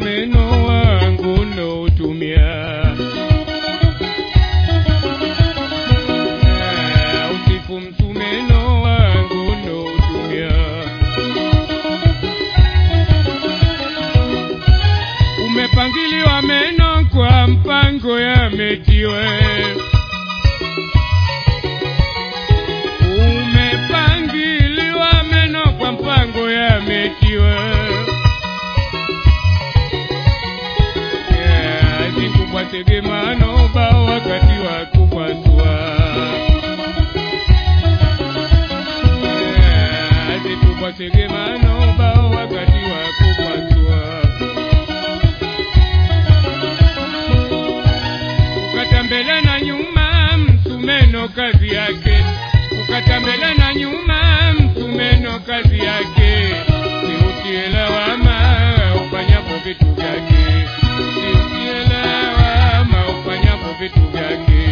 msumeno wangu nautumia Ah, usifu msumeno wangu nautumia umepangiliwa meno kwa mpango yametiwe umepangiliwa meno kwa mpango yametiwe Yeah, zikubwa tegemano bao wakati wa kupasua Yeah, zikubwa tegemano bao wakati wa kupasua kukata mbele na nyuma msumeno kazi yake kukata mbele na nyuma msumeno kazi yake siutie lawama ufanyapo vitu vyake siutie lawama ufanyapo vitu vyake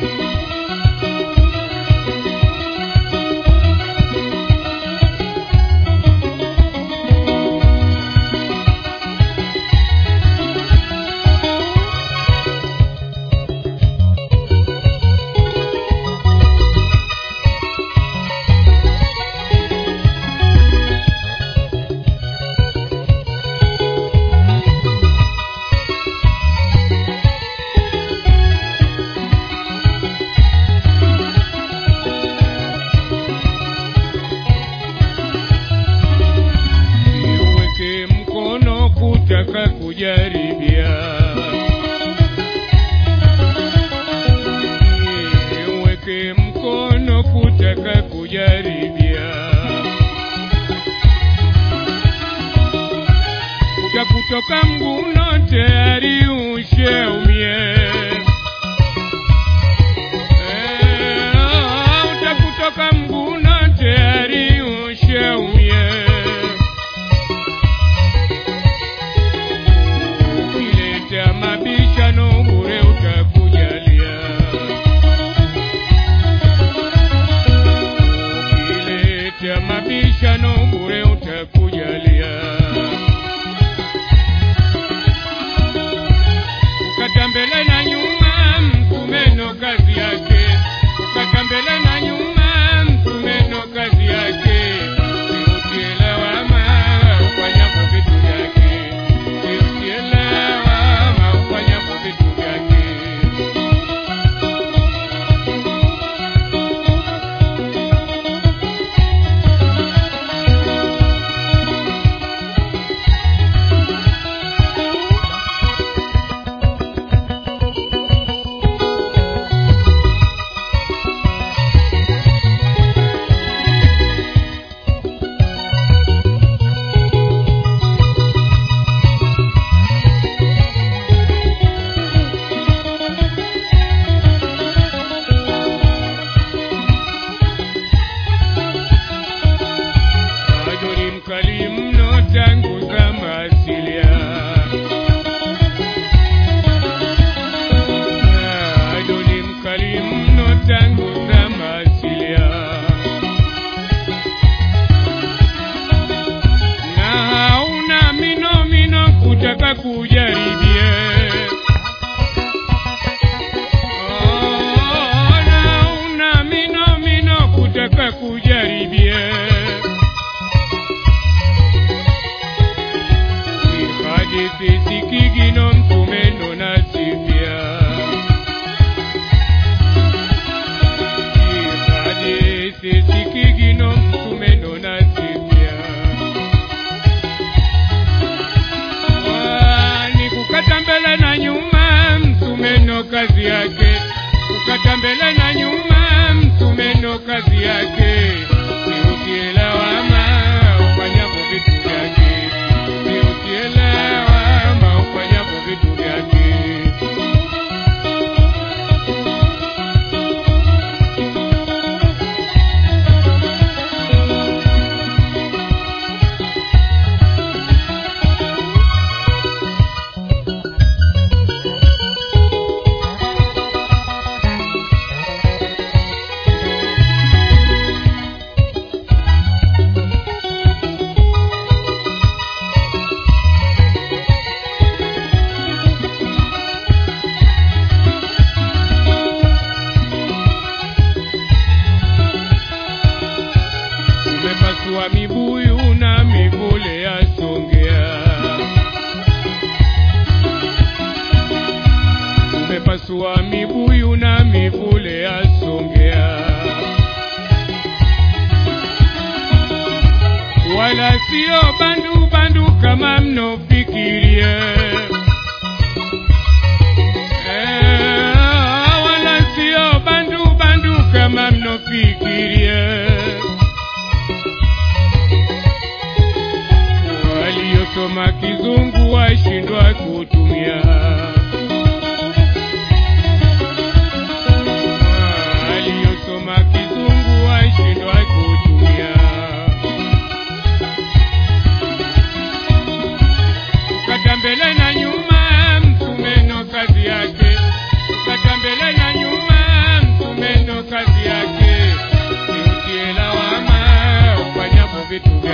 Siuweke mkono kutaka kujaribia Siuweke mkono kutaka kujaribia Utakutoka mguno tayari usheumie Eh, utakutoka mguno tayari usheumie ukileta mabishano bure utakujalia ukileta mabishano bure utakujalia ukata mbele na nyuma msumeno kazi yake ukata mbele na nyuma msumeno kazi yake siutie lawama ufanyapo vitu vyake siutie lawama ufanyapo vitu vyake bado ni mkali mno tangu zama asilia bado ni mkali mno tangu zama asilia na hauna mino mino kutaka kujaribie Oh, na hauna mino mino kutaka kujaribie hadithi sikigino msumeno nasipia hadithi sikigino msumeno nasipia ni kukata mbele na nyuma msumeno kazi yake kukata mbele na nyuma msumeno kazi yake siutie lawama ufanyapo vitu vyake siutie lawama ufanyapo vitu vyake Kibuyu na mivule ya Songea, wala sio bandu bandu kama mnofikirie. Eh, wala sio bandu bandu kama mnofikirie. Waliosoma kizungu washindwa kutumia aliyosoma kizungu washindwa kutumia. Kata mbele na nyuma, msumeno kazi yake. Kata mbele na nyuma, msumeno kazi yake. Siutie lawama ufanyapo vitu